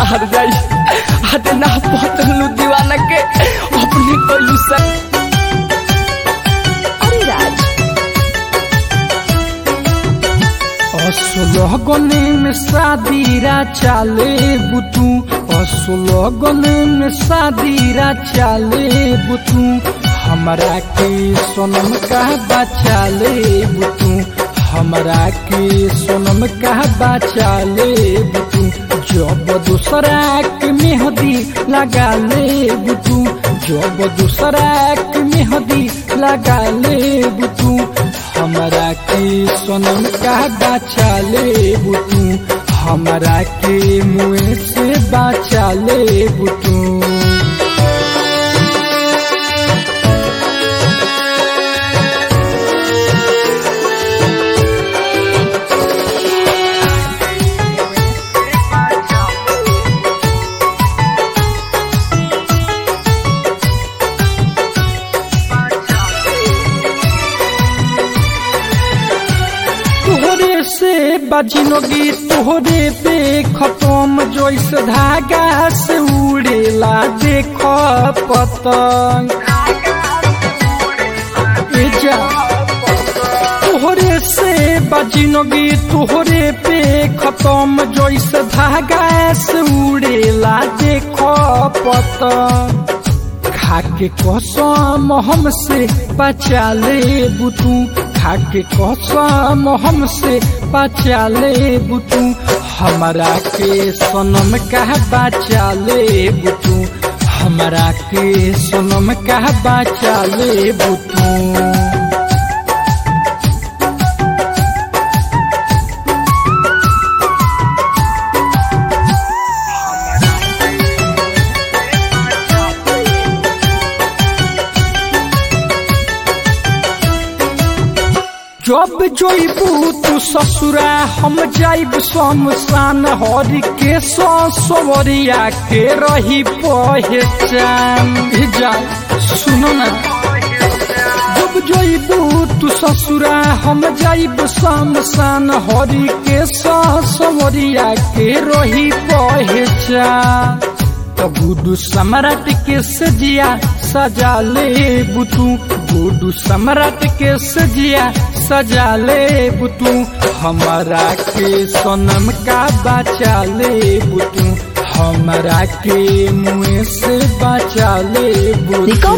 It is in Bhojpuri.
बाहर जाई आते ना पतलू दीवाना के अपने कोलू से अरिराज असलगने में शादीरा चाले बुतू असलगने में शादीरा चाले बुतू हमरा के सोनम का बचाले बुतू हमरा के सोनम का बचाले बुतू जब दूसरा के मेहदी लगा ले बुतू जब दूसरा के मेहदी लगा ले बुतू हमरा के सोनम का बचा ले बुतू हमरा के मुँह से बचा ले बुतू तोहरे से बजनोगी तोहरे पे खत्म जोइस धागा से उड़ेला देख पतंग ए जा तोहरे से बजनोगी तोहरे पे खत्म जोइस धागा से उड़ेला देख पतंग खाके कसम हमसे बचा ले बुतू खाके कसम हमसे बचा ले बुतू हमरा के सनम कह बचा ले बुतू हमरा के सनम कह बचा ले बुतू जब जोइबू तू ससुरा हम जाइब शमशान हरि के सवरिया के रही पहचान ए जा सुनो ना जब जोइबू तू ससुरा हम जाइब शमशान हरि के सवरिया के रही पहचान तो गुडू सम्राट के सजिया सजा ले बुतू गुडू सम्राट के सजिया सजा ले बुतू हमारा के सोनम का बचा ले बुतू हमारा के मुँह से बचा ले बुतू